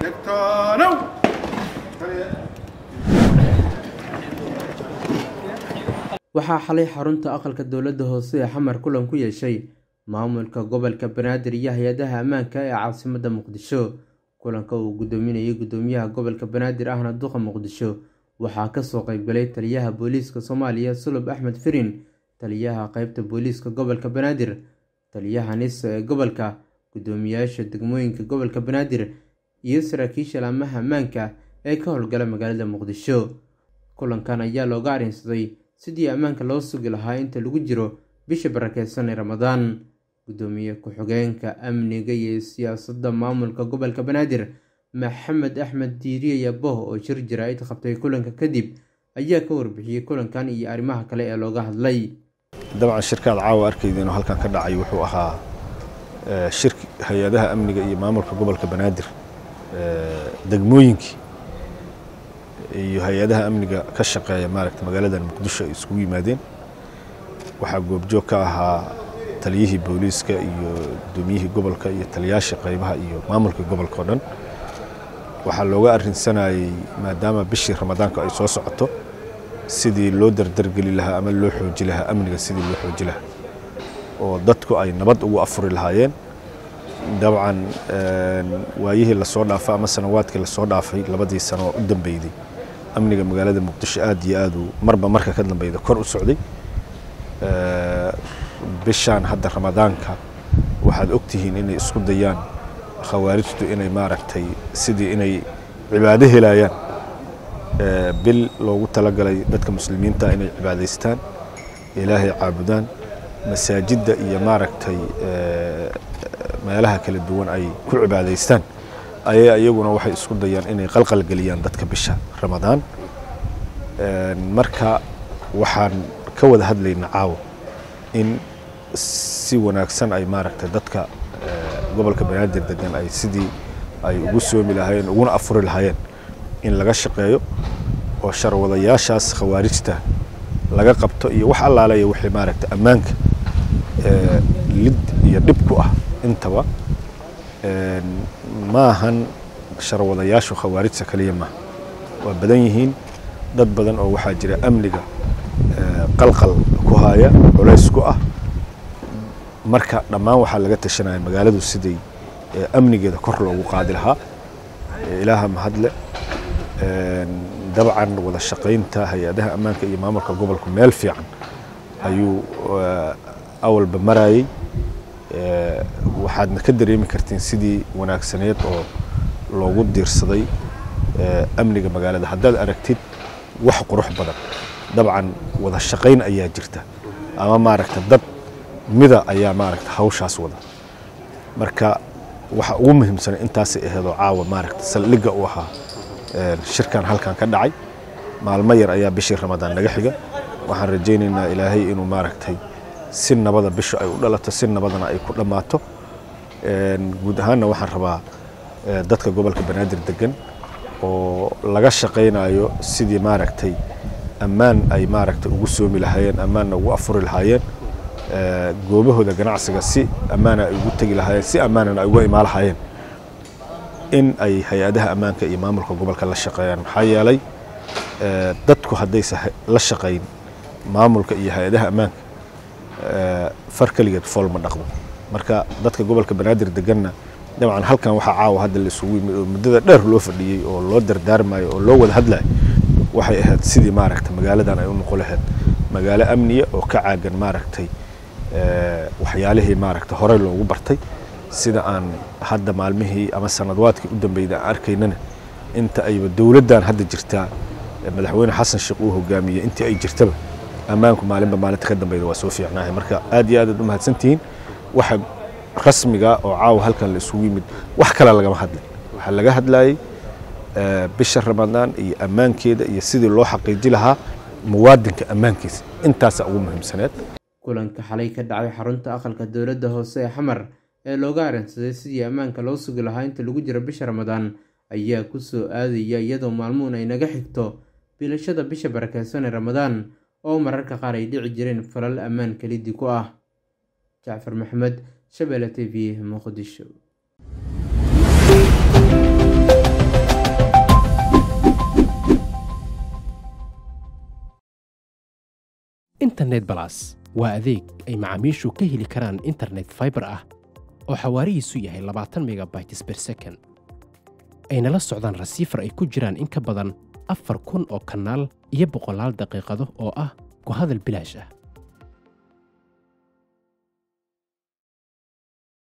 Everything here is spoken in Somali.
Degtanow! waxaa xalay xarunta aqalka dowladda hoose ee xamar kulan ku yeeshay maamulka gobolka banaadir iyo hay-adaha ammaanka ee caasimadda muqdisho kulanka uu gudoominayay gudoomiyaha gobolka banaadir ahna duqa muqdisho waxaa kasoo qeybgalay taliyaha booliiska soomaaliya sulub axmed firin taliyaha qeybta booliiska gobolka banaadir taliyaha nisa ee gobolka gudoomiyaasha degmooyinka gobolka banaadir iyo saraakiisha laamaha ammaanka ee ka howlgala magaalada muqdisho kulankan ayaa looga arrinsaday sidii ammaanka loo sugi lahaa inta lagu jiro bisha barakeysan ee ramadaan gudoomiye ku-xigeenka amniga iyo siyaasadda maamulka gobolka banaadir maxamed axmed diiriye yaboh oo shir jaraa'id qabtay kulanka kadib ayaa ka warbixiyey kulankan iyo arrimaha kale ee looga hadlay dabcan shirkaad caawa arkayda inuu halkan ka dhacay wuxuu ahaa shirki hay-adaha amniga iyo maamulka gobolka banaadir degmooyinkii iyo hay-adaha amniga ka shaqeeya maaragta magaaladan muqdisho ay iskugu yimaadeen waxaa goobjoog ka ahaa taliyihii booliiska iyo gudoomiyihii gobolka iyo taliyaasha qaybaha iyo maamulka gobolka oo dhan waxaa looga arrinsanayey maadaama bishii ramadaanka ay soo socoto sidii loo dardargeli lahaa ama loo xooji lahaa amniga sidii loo xooji lahaa oo dadku ay nabad ugu afuri lahaayeen dabcan waayihii lasoo dhaafay ama sanawaadkii lasoo dhaafay labadii sano oo u dambeyday amniga magaalada muqdisho aad iyo aad uu marba marka ka dambeyda kor u socday bishaan hadda ramadaanka waxaad ogtihiin inay isku dayaan khawaarijtu inay maaragtay sidii inay cibaado helayaan bil loogu talagalay dadka muslimiinta inay cibaadaystaan ilaahay caabudaan masaajidda iyo maaragtay meelaha kala duwan ay ku cibaadaystaan ayaa iyaguna waxay isku dayaan inay qalqalgeliyaan dadka bisha ramadaan marka waxaan ka wada hadlaynaa caawa in si wanaagsan ay maaragtay dadka gobolka banaadir degan ay sidii ay ugu soomi lahaayeen uguna afuri lahaayeen in laga shaqeeyo oo sharwadayaashaas khawaarijta laga qabto iyo wax allaalaya wixii maaragtay ammaanka lid iyo dhib ku ah intaba ma ahan sharwadayaashu khawaarijta kaliya maaha waa badan yihiin dad badan oo waxaa jira amniga qalqal ku haya culays ku ah marka dhammaan waxaa laga tashanaya magaaladu siday amnigeeda kor loogu qaadi lahaa ilaaha mahadle dabcan wada shaqaynta hay-adaha ammaanka iyo maamulka gobolku meel fiican ayuu awalba marayey waxaadna ka dareemi kartiin sidii wanaagsaneed oo loogu diirsaday amniga magaalada haddaad aragtid wax qurux badan dabcan wada shaqayn ayaa jirta ama maaragta dad mida ayaa maaragta hawshaas wada marka waxa ugu muhiimsan intaasay aheedoo caawa maaragta saldhigga u ahaa shirkan halkan ka dhacay maalmo yar ayaa bishii ramadaan naga xiga waxaan rajaynaynaa ilaahay inuu maaragtay si nabada bishu ay u dhalato si nabadana ay ku dhammaato guud ahaanna waxaan rabaa dadka gobolka banaadir degan oo laga shaqaynayo sidii maaragtay ammaan ay maaragtay ugu soomi lahaayeen ammaanna ugu afuri lahaayeen goobahooda ganacsiga si ammaana ay ugu tegi lahaayeen si ammaanana ay uga imaa lahaayeen in ay hay-adaha ammaanka iyo maamulka gobolka la shaqeeyaan maxaa yeelay dadku haddaysa la shaqayn maamulka iyo hay-adaha ammaanka far keligeed fool ma dhaqdo marka dadka gobolka banaadir deganna dabcan halkan waxaa caawa hadda la isugu yimid oo muddada dheer loo fadhiyey oo loo dardaarmayo oo loo wada hadlayo waxay ahayd sidii maaragta magaaladan ay u noqon lahayd magaalo amniya oo ka caagan maaragtay waxyaalihii maaragta horey loogu bartay sida aan hadda maalmihii ama sanadwaadkii u dambeeyda aan arkaynana inta ayba dowladdan hadda jirtaa madaxweyne xasan sheekh uu hogaamiyey intii ay jirtaba ammaanku maalinba maalinta ka dambeyda waa soo fiicnaahay marka aad iyo aad aad u mahadsantihiin waxa rasmiga oo caawa halkan la isugu yimid wax kale lagama hadlay waxaa laga hadlayay bisha ramadaan iyo ammaankeeda iyo sidii loo xaqiiji lahaa muwaadinka ammaankiisa intaasaa ugu muhiimsaneed kulanka xalay ka dhacay xarunta aqalka dowladda hoose ee xamar ee looga arrinsaday sidii ammaanka loo sugi lahaa inta lagu jiro bisha ramadaan ayaa ku soo aadaya iyadoo maalmuhun ay naga xigto bilashada bisha barakeysan ee ramadaan oo mararka qaar ay dhici jireen falal ammaan kelidii ku ah jacfar maxamed shabeelle t v muqdisho internet balas waa adeeg ay macaamiishu ka heli karaan internet fiber ah oo xawaarihiisu yahay labaatan megabytes per second ayna la socdaan rasiifar ay ku jiraan in ka badan afar kun oo kanaal iyo boqolaal daqiiqado oo ah ku hadal bilaash ah